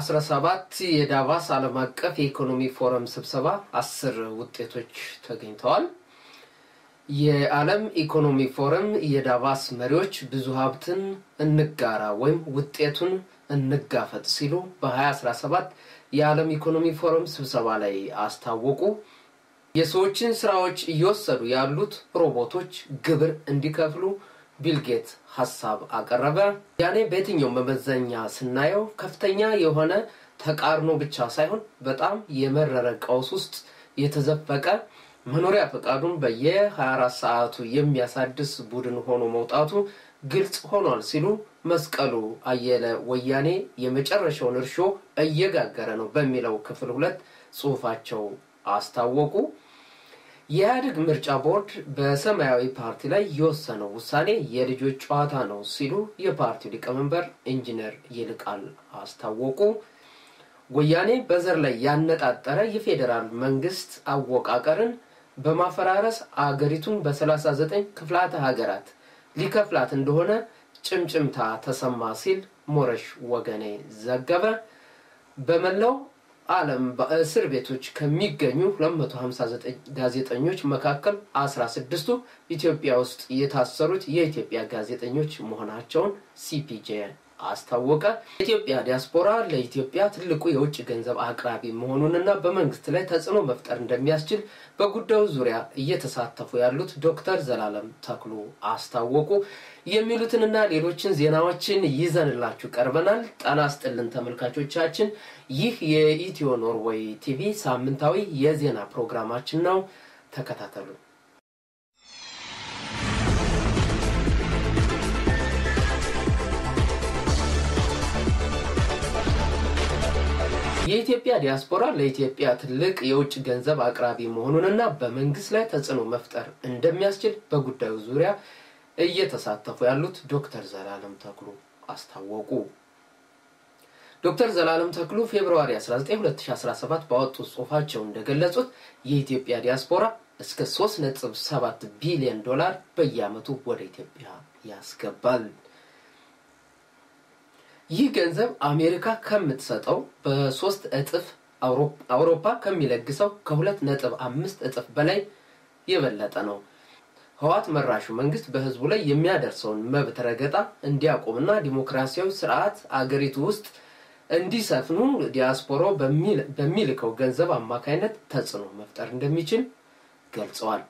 የ2017 የዳቫስ ዓለም አቀፍ የኢኮኖሚ ፎረም ስብሰባ አስር ውጤቶች ተገኝተዋል። የዓለም ኢኮኖሚ ፎረም የዳቫስ መሪዎች ብዙ ሀብትን እንጋራ ወይም ውጤቱን እንጋፈጥ ሲሉ በ2017 የዓለም ኢኮኖሚ ፎረም ስብሰባ ላይ አስታወቁ። የሰዎችን ስራዎች እየወሰዱ ያሉት ሮቦቶች ግብር እንዲከፍሉ ቢልጌት ሀሳብ አቀረበ። ያኔ በየትኛው መመዘኛ ስናየው ከፍተኛ የሆነ ተቃርኖ ብቻ ሳይሆን በጣም የመረረ ቀውስ ውስጥ የተዘፈቀ መኖሪያ ፈቃዱን በየ24 ሰዓቱ የሚያሳድስ ቡድን ሆኖ መውጣቱ ግልጽ ሆኗል ሲሉ መስቀሉ አየለ ወያኔ የመጨረሻውን እርሾ እየጋገረ ነው በሚለው ክፍል ሁለት ጽሁፋቸው አስታወቁ። የኢህአዴግ ምርጫ ቦርድ በሰማያዊ ፓርቲ ላይ የወሰነው ውሳኔ የልጆች ጨዋታ ነው ሲሉ የፓርቲው ሊቀመንበር ኢንጂነር ይልቃል አስታወቁ። ወያኔ በዘር ላይ ያነጣጠረ የፌዴራል መንግስት አወቃቀርን በማፈራረስ አገሪቱን በ39 ክፍላተ ሀገራት ሊከፍላት እንደሆነ ጭምጭምታ ተሰማ ሲል ሞረሽ ወገኔ ዘገበ። በመላው ዓለም በእስር ቤቶች ከሚገኙ 259 ጋዜጠኞች መካከል 16ቱ ኢትዮጵያ ውስጥ የታሰሩት የኢትዮጵያ ጋዜጠኞች መሆናቸውን ሲፒጄ አስታወቀ። የኢትዮጵያ ዲያስፖራ ለኢትዮጵያ ትልቁ የውጭ ገንዘብ አቅራቢ መሆኑንና በመንግስት ላይ ተጽዕኖ መፍጠር እንደሚያስችል በጉዳዩ ዙሪያ እየተሳተፉ ያሉት ዶክተር ዘላለም ተክሉ አስታወቁ። የሚሉትንና ሌሎችን ዜናዎችን ይዘንላችሁ ቀርበናል። ጤና ይስጥልን ተመልካቾቻችን፣ ይህ የኢትዮ ኖርዌይ ቲቪ ሳምንታዊ የዜና ፕሮግራማችን ነው። ተከታተሉ። የኢትዮጵያ ዲያስፖራ ለኢትዮጵያ ትልቅ የውጭ ገንዘብ አቅራቢ መሆኑንና በመንግስት ላይ ተጽዕኖ መፍጠር እንደሚያስችል በጉዳዩ ዙሪያ እየተሳተፉ ያሉት ዶክተር ዘላለም ተክሉ አስታወቁ። ዶክተር ዘላለም ተክሉ ፌብርዋሪ 19 2017 ባወጡት ጽሁፋቸው እንደገለጹት የኢትዮጵያ ዲያስፖራ እስከ 3.7 ቢሊዮን ዶላር በየአመቱ ወደ ኢትዮጵያ ያስገባል። ይህ ገንዘብ አሜሪካ ከምትሰጠው በሶስት እጥፍ አውሮፓ ከሚለግሰው ከሁለት ነጥብ አምስት እጥፍ በላይ የበለጠ ነው። ህዋት መራሹ መንግስት በህዝቡ ላይ የሚያደርሰውን መብት ረገጣ እንዲያቆምና ዲሞክራሲያዊ ስርዓት አገሪቱ ውስጥ እንዲሰፍኑ ዲያስፖራው በሚልከው ገንዘብ አማካይነት ተጽዕኖ መፍጠር እንደሚችል ገልጸዋል።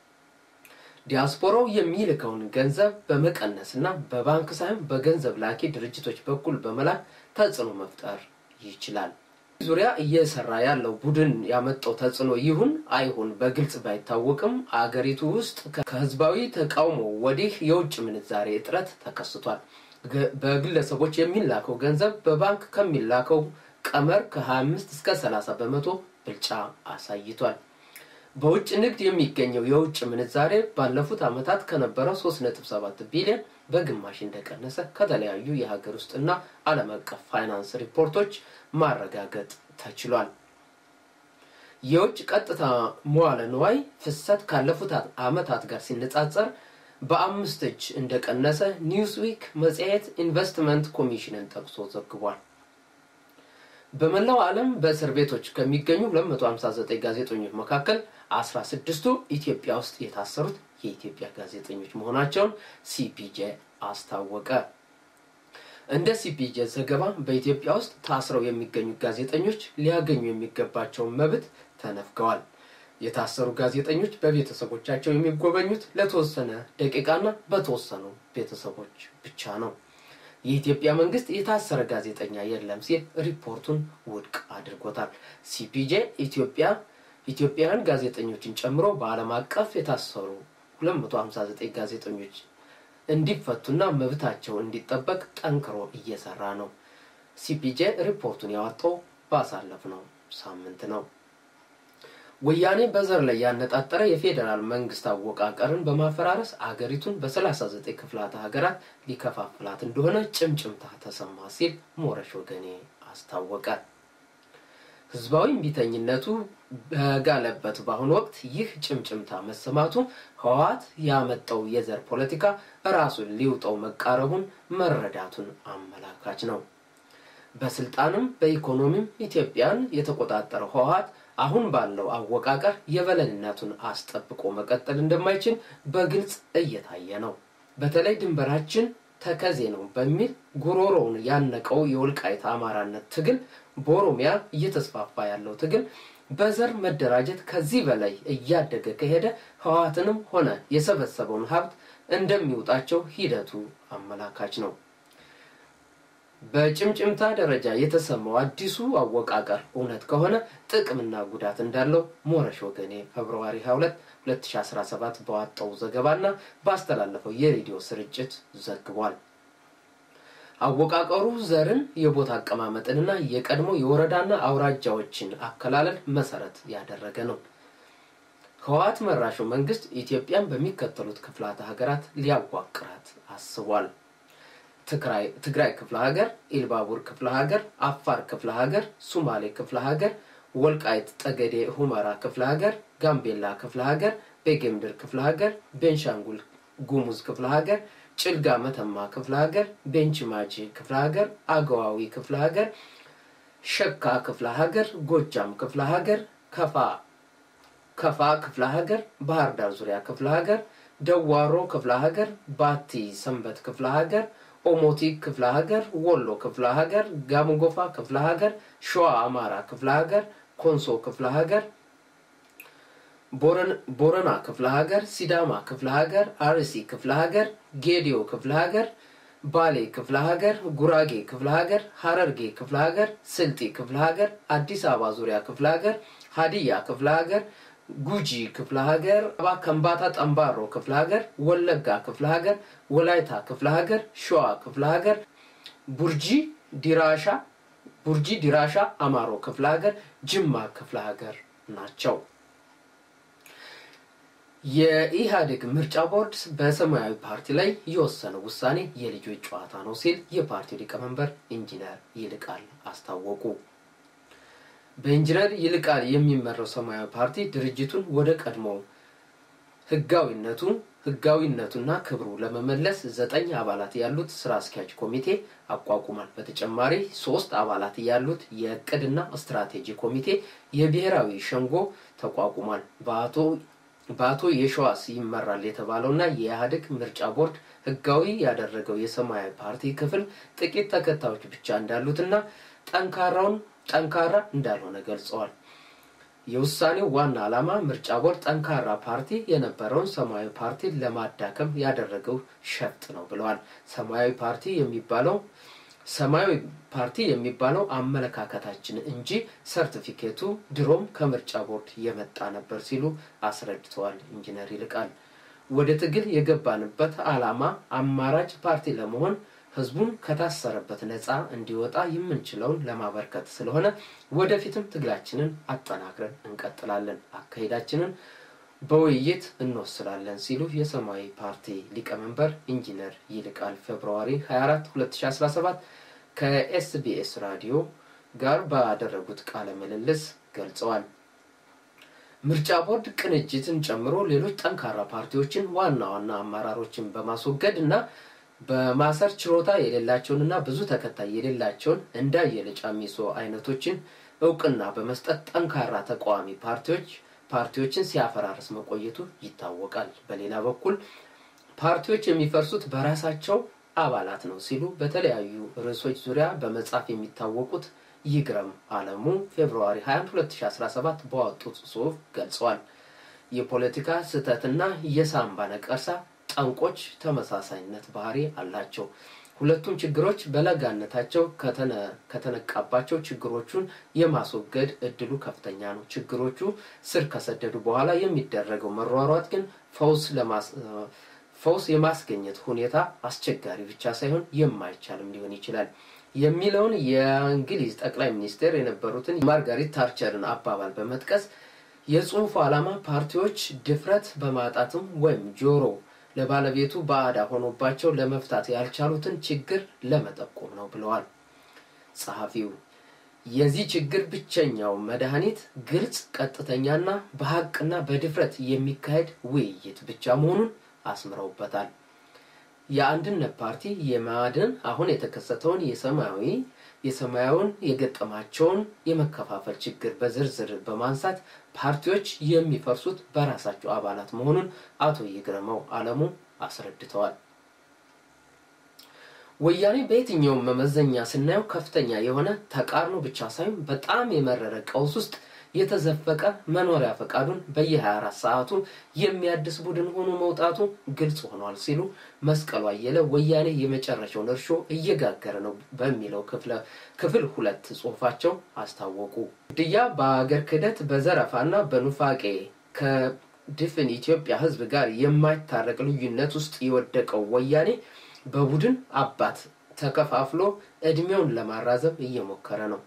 ዲያስፖራው የሚልከውን ገንዘብ በመቀነስ እና በባንክ ሳይሆን በገንዘብ ላኪ ድርጅቶች በኩል በመላክ ተጽዕኖ መፍጠር ይችላል። ዙሪያ እየሰራ ያለው ቡድን ያመጣው ተጽዕኖ ይሁን አይሁን በግልጽ ባይታወቅም አገሪቱ ውስጥ ከህዝባዊ ተቃውሞ ወዲህ የውጭ ምንዛሬ እጥረት ተከስቷል። በግለሰቦች የሚላከው ገንዘብ በባንክ ከሚላከው ቀመር ከ25 እስከ 30 በመቶ ብልጫ አሳይቷል። በውጭ ንግድ የሚገኘው የውጭ ምንዛሬ ባለፉት ዓመታት ከነበረው 3.7 ቢሊዮን በግማሽ እንደቀነሰ ከተለያዩ የሀገር ውስጥና ዓለም አቀፍ ፋይናንስ ሪፖርቶች ማረጋገጥ ተችሏል። የውጭ ቀጥታ መዋለ ንዋይ ፍሰት ካለፉት ዓመታት ጋር ሲነጻጸር በአምስት እጅ እንደቀነሰ ኒውስዊክ መጽሔት ኢንቨስትመንት ኮሚሽንን ጠቅሶ ዘግቧል። በመላው ዓለም በእስር ቤቶች ከሚገኙ 259 ጋዜጠኞች መካከል 16ቱ ኢትዮጵያ ውስጥ የታሰሩት የኢትዮጵያ ጋዜጠኞች መሆናቸውን ሲፒጄ አስታወቀ። እንደ ሲፒጄ ዘገባ በኢትዮጵያ ውስጥ ታስረው የሚገኙ ጋዜጠኞች ሊያገኙ የሚገባቸውን መብት ተነፍገዋል። የታሰሩ ጋዜጠኞች በቤተሰቦቻቸው የሚጎበኙት ለተወሰነ ደቂቃና በተወሰኑ ቤተሰቦች ብቻ ነው። የኢትዮጵያ መንግስት የታሰረ ጋዜጠኛ የለም ሲል ሪፖርቱን ውድቅ አድርጎታል። ሲፒጄ ኢትዮጵያ ኢትዮጵያውያን ጋዜጠኞችን ጨምሮ በዓለም አቀፍ የታሰሩ 259 ጋዜጠኞች እንዲፈቱና መብታቸው እንዲጠበቅ ጠንክሮ እየሰራ ነው። ሲፒጄ ሪፖርቱን ያወጣው ባሳለፍነው ሳምንት ነው። ወያኔ በዘር ላይ ያነጣጠረ የፌዴራል መንግስት አወቃቀርን በማፈራረስ አገሪቱን በ39 ክፍላተ ሀገራት ሊከፋፍላት እንደሆነ ጭምጭምታ ተሰማ ሲል ሞረሽ ወገኔ አስታወቀ። ህዝባዊ እምቢተኝነቱ በጋለበት በአሁኑ ወቅት ይህ ጭምጭምታ መሰማቱ ህወሓት ያመጣው የዘር ፖለቲካ ራሱን ሊውጠው መቃረቡን መረዳቱን አመላካች ነው። በስልጣንም በኢኮኖሚም ኢትዮጵያን የተቆጣጠረው ህወሀት አሁን ባለው አወቃቀር የበላይነቱን አስጠብቆ መቀጠል እንደማይችል በግልጽ እየታየ ነው። በተለይ ድንበራችን ተከዜ ነው በሚል ጉሮሮውን ያነቀው የወልቃይት አማራነት ትግል በኦሮሚያ እየተስፋፋ ያለው ትግል በዘር መደራጀት ከዚህ በላይ እያደገ ከሄደ ህወሀትንም ሆነ የሰበሰበውን ሀብት እንደሚውጣቸው ሂደቱ አመላካች ነው። በጭምጭምታ ደረጃ የተሰማው አዲሱ አወቃቀር እውነት ከሆነ ጥቅምና ጉዳት እንዳለው ሞረሽ ወገኔ ፌብርዋሪ 22 2017 በዋጣው ዘገባና ባስተላለፈው የሬዲዮ ስርጭት ዘግቧል። አወቃቀሩ ዘርን፣ የቦታ አቀማመጥንና የቀድሞ የወረዳና አውራጃዎችን አከላለል መሰረት ያደረገ ነው። ህወሀት መራሹ መንግስት ኢትዮጵያን በሚከተሉት ክፍላተ ሀገራት ሊያዋቅራት አስቧል። ትግራይ ክፍለ ሀገር፣ ኢልባቡር ክፍለ ሀገር፣ አፋር ክፍለ ሀገር፣ ሱማሌ ክፍለ ሀገር፣ ወልቃይት ጠገዴ ሁመራ ክፍለ ሀገር፣ ጋምቤላ ክፍለ ሀገር፣ ቤጌምድር ክፍለ ሀገር፣ ቤንሻንጉል ጉሙዝ ክፍለ ሀገር፣ ጭልጋ መተማ ክፍለ ሀገር፣ ቤንች ማጂ ክፍለ ሀገር፣ አገዋዊ ክፍለ ሀገር፣ ሸካ ክፍለ ሀገር፣ ጎጃም ክፍለ ሀገር፣ ከፋ ከፋ ክፍለ ሀገር፣ ባህር ዳር ዙሪያ ክፍለ ሀገር፣ ደዋሮ ክፍለ ሀገር፣ ባቲ ሰንበት ክፍለ ሀገር፣ ኦሞቲክ ክፍለ ሀገር፣ ወሎ ክፍለ ሀገር፣ ጋሞጎፋ ክፍለ ሀገር፣ ሸዋ አማራ ክፍለ ሀገር፣ ኮንሶ ክፍለ ሀገር፣ ቦረና ክፍለ ሀገር፣ ሲዳማ ክፍለ ሀገር፣ አርሲ ክፍለ ሀገር፣ ጌዲዮ ክፍለ ሀገር፣ ባሌ ክፍለ ሀገር፣ ጉራጌ ክፍለ ሀገር፣ ሀረርጌ ክፍለ ሀገር፣ ስልጢ ክፍለ ሀገር፣ አዲስ አበባ ዙሪያ ክፍለ ሀገር፣ ሀዲያ ክፍለ ሀገር፣ ጉጂ ክፍለ ሀገር፣ ከምባታ ጠምባሮ ክፍለ ሀገር፣ ወለጋ ክፍለ ሀገር፣ ወላይታ ክፍለ ሀገር፣ ሸዋ ክፍለ ሀገር፣ ቡርጂ ዲራሻ ቡርጂ ዲራሻ አማሮ ክፍለ ሀገር፣ ጅማ ክፍለ ሀገር ናቸው። የኢህአዴግ ምርጫ ቦርድ በሰማያዊ ፓርቲ ላይ የወሰነው ውሳኔ የልጆች ጨዋታ ነው ሲል የፓርቲው ሊቀመንበር ኢንጂነር ይልቃል አስታወቁ። በኢንጂነር ይልቃል የሚመራው ሰማያዊ ፓርቲ ድርጅቱን ወደ ቀድሞ ህጋዊነቱ ህጋዊነቱና ክብሩ ለመመለስ ዘጠኝ አባላት ያሉት ስራ አስኪያጅ ኮሚቴ አቋቁሟል። በተጨማሪ ሶስት አባላት ያሉት የእቅድና ስትራቴጂ ኮሚቴ የብሔራዊ ሸንጎ ተቋቁሟል። በአቶ በአቶ የሸዋስ ይመራል የተባለውና የኢህአዴግ ምርጫ ቦርድ ህጋዊ ያደረገው የሰማያዊ ፓርቲ ክፍል ጥቂት ተከታዮች ብቻ እንዳሉትና ጠንካራውን ጠንካራ እንዳልሆነ ገልጸዋል። የውሳኔው ዋና ዓላማ ምርጫ ቦርድ ጠንካራ ፓርቲ የነበረውን ሰማያዊ ፓርቲ ለማዳከም ያደረገው ሸፍጥ ነው ብለዋል። ሰማያዊ ፓርቲ የሚባለው ሰማያዊ ፓርቲ የሚባለው አመለካከታችን እንጂ ሰርቲፊኬቱ ድሮም ከምርጫ ቦርድ የመጣ ነበር ሲሉ አስረድተዋል። ኢንጂነር ይልቃል ወደ ትግል የገባንበት ዓላማ አማራጭ ፓርቲ ለመሆን ህዝቡን ከታሰረበት ነፃ እንዲወጣ የምንችለውን ለማበርከት ስለሆነ ወደፊትም ትግላችንን አጠናክረን እንቀጥላለን፣ አካሄዳችንን በውይይት እንወስላለን ሲሉ የሰማያዊ ፓርቲ ሊቀመንበር ኢንጂነር ይልቃል ፌብርዋሪ 24 2017 ከኤስቢኤስ ራዲዮ ጋር ባደረጉት ቃለ ምልልስ ገልጸዋል። ምርጫ ቦርድ ቅንጅትን ጨምሮ ሌሎች ጠንካራ ፓርቲዎችን ዋና ዋና አመራሮችን በማስወገድ እና በማሰር ችሮታ የሌላቸውንና ብዙ ተከታይ የሌላቸውን እንደ አየለ ጫሚሶ አይነቶችን እውቅና በመስጠት ጠንካራ ተቃዋሚ ፓርቲዎች ፓርቲዎችን ሲያፈራርስ መቆየቱ ይታወቃል። በሌላ በኩል ፓርቲዎች የሚፈርሱት በራሳቸው አባላት ነው ሲሉ በተለያዩ ርዕሶች ዙሪያ በመጻፍ የሚታወቁት ይግረም አለሙ ፌብርዋሪ 21 2017 በወጡት ጽሑፍ ገልጸዋል። የፖለቲካ ስህተትና የሳምባ ነቀርሳ ጠንቆች ተመሳሳይነት ባህሪ አላቸው። ሁለቱም ችግሮች በለጋነታቸው ከተነቃባቸው ችግሮቹን የማስወገድ እድሉ ከፍተኛ ነው። ችግሮቹ ስር ከሰደዱ በኋላ የሚደረገው መሯሯጥ ግን ፈውስ የማስገኘት ሁኔታ አስቸጋሪ ብቻ ሳይሆን የማይቻልም ሊሆን ይችላል የሚለውን የእንግሊዝ ጠቅላይ ሚኒስቴር የነበሩትን ማርጋሪት ታርቸርን አባባል በመጥቀስ የጽሁፉ ዓላማ ፓርቲዎች ድፍረት በማጣትም ወይም ጆሮ ለባለቤቱ ባዕዳ ሆኖባቸው ለመፍታት ያልቻሉትን ችግር ለመጠቆም ነው ብለዋል ጸሐፊው። የዚህ ችግር ብቸኛው መድኃኒት ግልጽ፣ ቀጥተኛና በሀቅና በድፍረት የሚካሄድ ውይይት ብቻ መሆኑን አስምረውበታል። የአንድነት ፓርቲ የማዕድን አሁን የተከሰተውን የሰማያዊ የሰማያዊን የገጠማቸውን የመከፋፈል ችግር በዝርዝር በማንሳት ፓርቲዎች የሚፈርሱት በራሳቸው አባላት መሆኑን አቶ ይግረመው አለሙ አስረድተዋል። ወያኔ በየትኛውም መመዘኛ ስናየው ከፍተኛ የሆነ ተቃርኖ ብቻ ሳይሆን በጣም የመረረ ቀውስ ውስጥ የተዘፈቀ መኖሪያ ፈቃዱን በየ24 ሰዓቱ የሚያድስ ቡድን ሆኖ መውጣቱ ግልጽ ሆኗል ሲሉ መስቀሉ አየለ ወያኔ የመጨረሻውን እርሾ እየጋገረ ነው በሚለው ክፍል ሁለት ጽሁፋቸው አስታወቁ። ግድያ በአገር ክህደት በዘረፋና በኑፋቄ ከድፍን ኢትዮጵያ ሕዝብ ጋር የማይታረቅ ልዩነት ውስጥ የወደቀው ወያኔ በቡድን አባት ተከፋፍሎ እድሜውን ለማራዘም እየሞከረ ነው።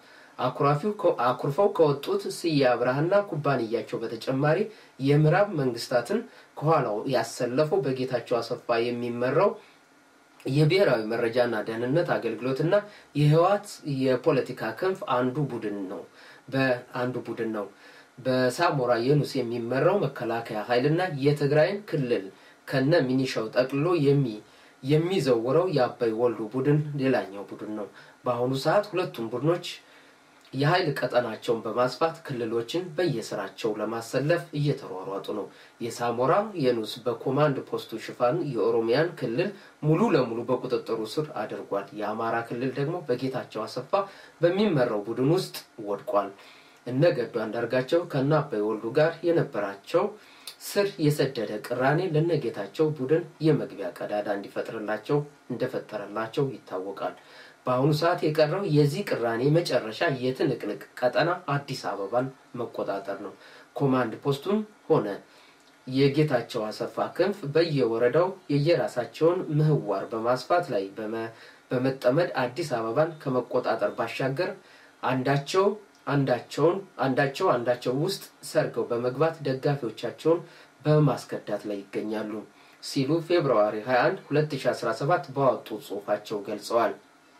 አኩርፈው ከወጡት ስዬ አብርሃና ኩባንያቸው በተጨማሪ የምዕራብ መንግስታትን ከኋላው ያሰለፈው በጌታቸው አሰፋ የሚመራው የብሔራዊ መረጃና ደህንነት አገልግሎትና የህወሓት የፖለቲካ ክንፍ አንዱ ቡድን ነው በአንዱ ቡድን ነው። በሳሞራ የኑስ የሚመራው መከላከያ ኃይልና የትግራይን ክልል ከነ ሚኒሻው ጠቅልሎ የሚ የሚዘውረው የአባይ ወልዱ ቡድን ሌላኛው ቡድን ነው። በአሁኑ ሰዓት ሁለቱም ቡድኖች የኃይል ቀጠናቸውን በማስፋት ክልሎችን በየስራቸው ለማሰለፍ እየተሯሯጡ ነው። የሳሞራ የኑስ በኮማንድ ፖስቱ ሽፋን የኦሮሚያን ክልል ሙሉ ለሙሉ በቁጥጥሩ ስር አድርጓል። የአማራ ክልል ደግሞ በጌታቸው አሰፋ በሚመራው ቡድን ውስጥ ወድቋል። እነ ገዱ አንዳርጋቸው ከነ አባይ ወልዱ ጋር የነበራቸው ስር የሰደደ ቅራኔ ለነጌታቸው ቡድን የመግቢያ ቀዳዳ እንዲፈጥርላቸው እንደፈጠረላቸው ይታወቃል። በአሁኑ ሰዓት የቀረው የዚህ ቅራኔ መጨረሻ የትንቅንቅ ቀጠና አዲስ አበባን መቆጣጠር ነው። ኮማንድ ፖስቱም ሆነ የጌታቸው አሰፋ ክንፍ በየወረዳው የየራሳቸውን ምህዋር በማስፋት ላይ በመጠመድ አዲስ አበባን ከመቆጣጠር ባሻገር አንዳቸው አንዳቸውን አንዳቸው አንዳቸው ውስጥ ሰርገው በመግባት ደጋፊዎቻቸውን በማስከዳት ላይ ይገኛሉ ሲሉ ፌብርዋሪ 21 2017 ባወጡት ጽሑፋቸው ገልጸዋል።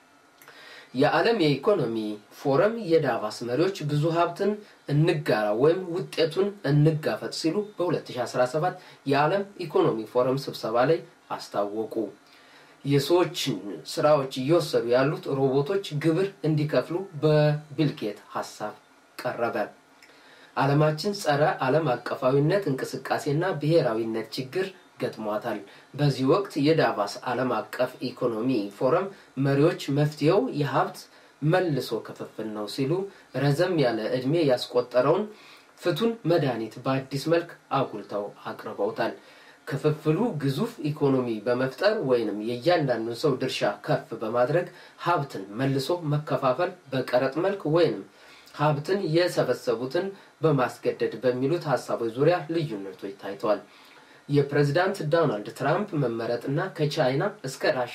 የዓለም የኢኮኖሚ ፎረም የዳቫስ መሪዎች ብዙ ሀብትን እንጋራ ወይም ውጤቱን እንጋፈጥ ሲሉ በ2017 የዓለም ኢኮኖሚ ፎረም ስብሰባ ላይ አስታወቁ። የሰዎችን ስራዎች እየወሰዱ ያሉት ሮቦቶች ግብር እንዲከፍሉ በቢልጌት ሀሳብ ቀረበ። ዓለማችን ጸረ ዓለም አቀፋዊነት እንቅስቃሴና ብሔራዊነት ችግር ገጥሟታል። በዚህ ወቅት የዳቫስ ዓለም አቀፍ ኢኮኖሚ ፎረም መሪዎች መፍትሄው የሀብት መልሶ ክፍፍል ነው ሲሉ ረዘም ያለ ዕድሜ ያስቆጠረውን ፍቱን መድኃኒት በአዲስ መልክ አጉልተው አቅርበውታል። ክፍፍሉ ግዙፍ ኢኮኖሚ በመፍጠር ወይንም የእያንዳንዱን ሰው ድርሻ ከፍ በማድረግ ሀብትን መልሶ መከፋፈል በቀረጥ መልክ ወይንም ሀብትን የሰበሰቡትን በማስገደድ በሚሉት ሀሳቦች ዙሪያ ልዩነቶች ታይተዋል። የፕሬዚዳንት ዶናልድ ትራምፕ መመረጥና ከቻይና እስከ ራሻ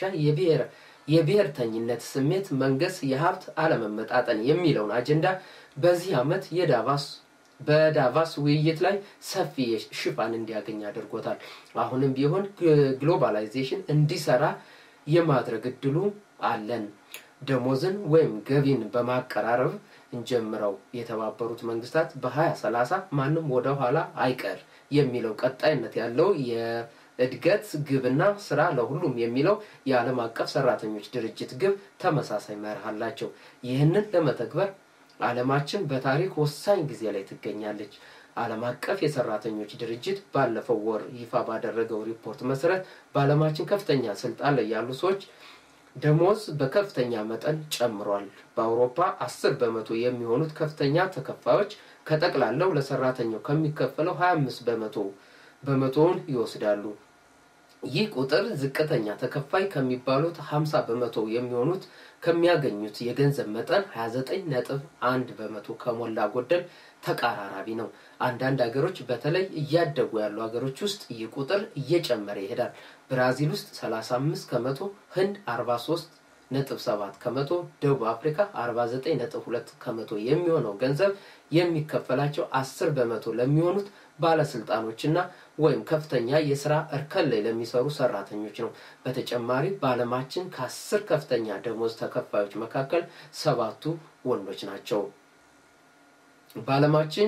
የብሔርተኝነት ስሜት መንገስ፣ የሀብት አለመመጣጠን የሚለውን አጀንዳ በዚህ ዓመት የዳቫስ በዳቫስ ውይይት ላይ ሰፊ ሽፋን እንዲያገኝ አድርጎታል። አሁንም ቢሆን ግሎባላይዜሽን እንዲሰራ የማድረግ እድሉ አለን። ደሞዝን ወይም ገቢን በማቀራረብ እንጀምረው። የተባበሩት መንግስታት በ2030 ማንም ወደ ኋላ አይቀር የሚለው ቀጣይነት ያለው የእድገት ግብና ስራ ለሁሉም የሚለው የዓለም አቀፍ ሰራተኞች ድርጅት ግብ ተመሳሳይ መርህ አላቸው። ይህንን ለመተግበር ዓለማችን በታሪክ ወሳኝ ጊዜ ላይ ትገኛለች። ዓለም አቀፍ የሰራተኞች ድርጅት ባለፈው ወር ይፋ ባደረገው ሪፖርት መሰረት በዓለማችን ከፍተኛ ስልጣን ላይ ያሉ ሰዎች ደሞዝ በከፍተኛ መጠን ጨምሯል። በአውሮፓ አስር በመቶ የሚሆኑት ከፍተኛ ተከፋዮች ከጠቅላላው ለሰራተኛው ከሚከፈለው 25 በመቶ በመቶውን ይወስዳሉ። ይህ ቁጥር ዝቅተኛ ተከፋይ ከሚባሉት 50 በመቶ የሚሆኑት ከሚያገኙት የገንዘብ መጠን 29 ነጥብ አንድ በመቶ ከሞላ ጎደል ተቃራራቢ ነው። አንዳንድ ሀገሮች በተለይ እያደጉ ያሉ ሀገሮች ውስጥ ይህ ቁጥር እየጨመረ ይሄዳል። ብራዚል ውስጥ 35 ከመቶ፣ ህንድ 43 ነጥብ 7 ከመቶ፣ ደቡብ አፍሪካ 49 ነጥብ 2 ከመቶ የሚሆነው ገንዘብ የሚከፈላቸው 10 በመቶ ለሚሆኑት ባለስልጣኖችና ወይም ከፍተኛ የስራ እርከን ላይ ለሚሰሩ ሰራተኞች ነው። በተጨማሪ በዓለማችን ከአስር ከፍተኛ ደሞዝ ተከፋዮች መካከል ሰባቱ ወንዶች ናቸው። በዓለማችን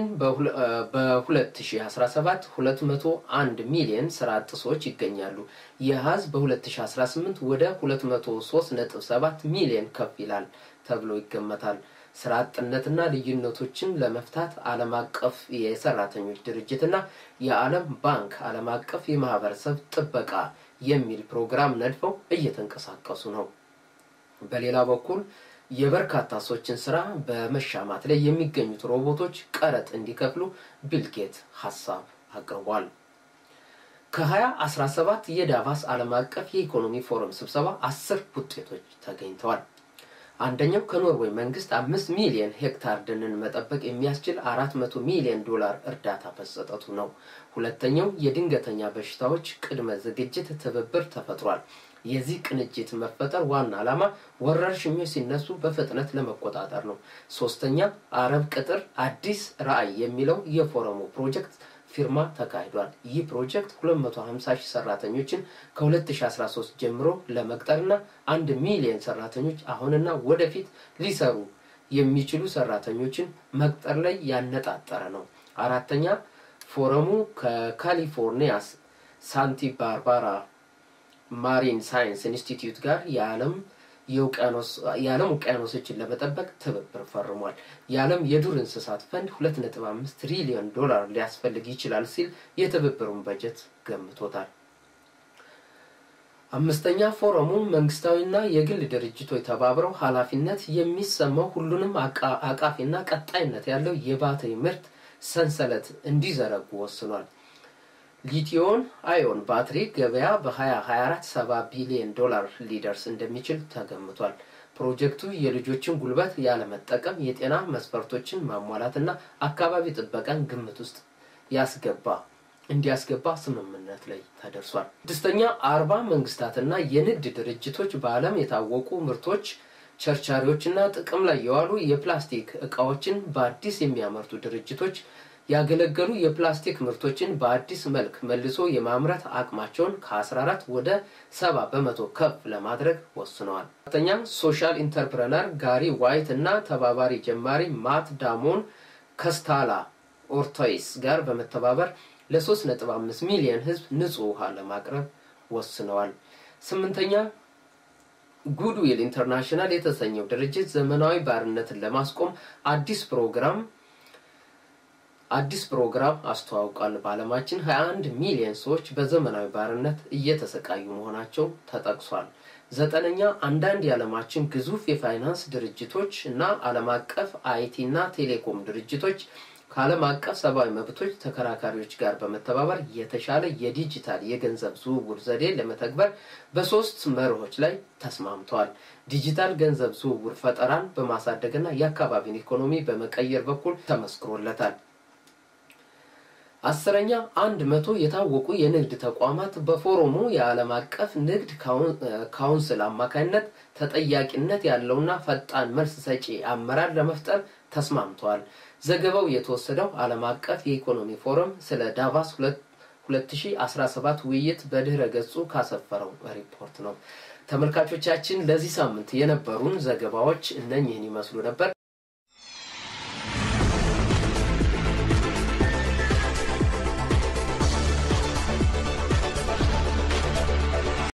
በ2017 201 ሚሊዮን ስራ አጥ ሰዎች ይገኛሉ። ይህ አሃዝ በ2018 ወደ 203.7 ሚሊዮን ከፍ ይላል ተብሎ ይገመታል። ስራ አጥነትና ልዩነቶችን ለመፍታት ዓለም አቀፍ የሰራተኞች ድርጅትና የዓለም ባንክ ዓለም አቀፍ የማህበረሰብ ጥበቃ የሚል ፕሮግራም ነድፈው እየተንቀሳቀሱ ነው። በሌላ በኩል የበርካታ ሰዎችን ስራ በመሻማት ላይ የሚገኙት ሮቦቶች ቀረጥ እንዲከፍሉ ቢልጌት ሀሳብ አቅርቧል። ከ2017 የዳቫስ ዓለም አቀፍ የኢኮኖሚ ፎረም ስብሰባ አስር ውጤቶች ተገኝተዋል። አንደኛው ከኖርዌይ መንግስት አምስት ሚሊዮን ሄክታር ደንን መጠበቅ የሚያስችል አራት መቶ ሚሊዮን ዶላር እርዳታ መሰጠቱ ነው። ሁለተኛው የድንገተኛ በሽታዎች ቅድመ ዝግጅት ትብብር ተፈጥሯል። የዚህ ቅንጅት መፈጠር ዋና ዓላማ ወረርሽኞች ሲነሱ በፍጥነት ለመቆጣጠር ነው። ሶስተኛ አረብ ቅጥር አዲስ ራዕይ የሚለው የፎረሙ ፕሮጀክት ፊርማ ተካሂዷል። ይህ ፕሮጀክት 250 ሺህ ሰራተኞችን ከ2013 ጀምሮ ለመቅጠርና አንድ ሚሊዮን ሰራተኞች አሁንና ወደፊት ሊሰሩ የሚችሉ ሰራተኞችን መቅጠር ላይ ያነጣጠረ ነው። አራተኛ ፎረሙ ከካሊፎርኒያ ሳንቲ ባርባራ ማሪን ሳይንስ ኢንስቲትዩት ጋር የዓለም የዓለም ውቅያኖሶችን ለመጠበቅ ትብብር ፈርሟል። የዓለም የዱር እንስሳት ፈንድ 2.5 ትሪሊዮን ዶላር ሊያስፈልግ ይችላል ሲል የትብብሩን በጀት ገምቶታል። አምስተኛ ፎረሙ መንግስታዊና የግል ድርጅቶች ተባብረው ኃላፊነት የሚሰማው ሁሉንም አቃፊና ቀጣይነት ያለው የባትሪ ምርት ሰንሰለት እንዲዘረጉ ወስኗል። ሊቲዮን አዮን ባትሪ ገበያ በ2024 70 ቢሊዮን ዶላር ሊደርስ እንደሚችል ተገምቷል። ፕሮጀክቱ የልጆችን ጉልበት ያለመጠቀም የጤና መስፈርቶችን ማሟላትና አካባቢ ጥበቃን ግምት ውስጥ ያስገባ እንዲያስገባ ስምምነት ላይ ተደርሷል። ስድስተኛ አርባ መንግስታትና የንግድ ድርጅቶች በዓለም የታወቁ ምርቶች ቸርቻሪዎችና ጥቅም ላይ የዋሉ የፕላስቲክ እቃዎችን በአዲስ የሚያመርቱ ድርጅቶች ያገለገሉ የፕላስቲክ ምርቶችን በአዲስ መልክ መልሶ የማምረት አቅማቸውን ከ14 ወደ 70 በመቶ ከፍ ለማድረግ ወስነዋል። አራተኛ ሶሻል ኢንተርፕረነር ጋሪ ዋይት እና ተባባሪ ጀማሪ ማት ዳሞን ከስታላ ኦርቶይስ ጋር በመተባበር ለ3.5 ሚሊዮን ህዝብ ንጹህ ውሃ ለማቅረብ ወስነዋል። ስምንተኛ ጉድዊል ኢንተርናሽናል የተሰኘው ድርጅት ዘመናዊ ባርነትን ለማስቆም አዲስ ፕሮግራም አዲስ ፕሮግራም አስተዋውቋል። በዓለማችን 21 ሚሊዮን ሰዎች በዘመናዊ ባርነት እየተሰቃዩ መሆናቸው ተጠቅሷል። ዘጠነኛ አንዳንድ የዓለማችን ግዙፍ የፋይናንስ ድርጅቶች እና ዓለም አቀፍ አይቲ እና ቴሌኮም ድርጅቶች ከዓለም አቀፍ ሰብአዊ መብቶች ተከራካሪዎች ጋር በመተባበር የተሻለ የዲጂታል የገንዘብ ዝውውር ዘዴ ለመተግበር በሶስት መርሆች ላይ ተስማምተዋል። ዲጂታል ገንዘብ ዝውውር ፈጠራን በማሳደግና የአካባቢን ኢኮኖሚ በመቀየር በኩል ተመስክሮለታል። አስረኛ አንድ መቶ የታወቁ የንግድ ተቋማት በፎረሙ የዓለም አቀፍ ንግድ ካውንስል አማካኝነት ተጠያቂነት ያለውና ፈጣን መልስ ሰጪ አመራር ለመፍጠር ተስማምተዋል። ዘገባው የተወሰደው ዓለም አቀፍ የኢኮኖሚ ፎረም ስለ ዳቫስ 2017 ውይይት በድህረ ገጹ ካሰፈረው ሪፖርት ነው። ተመልካቾቻችን ለዚህ ሳምንት የነበሩን ዘገባዎች እነኝህን ይመስሉ ነበር።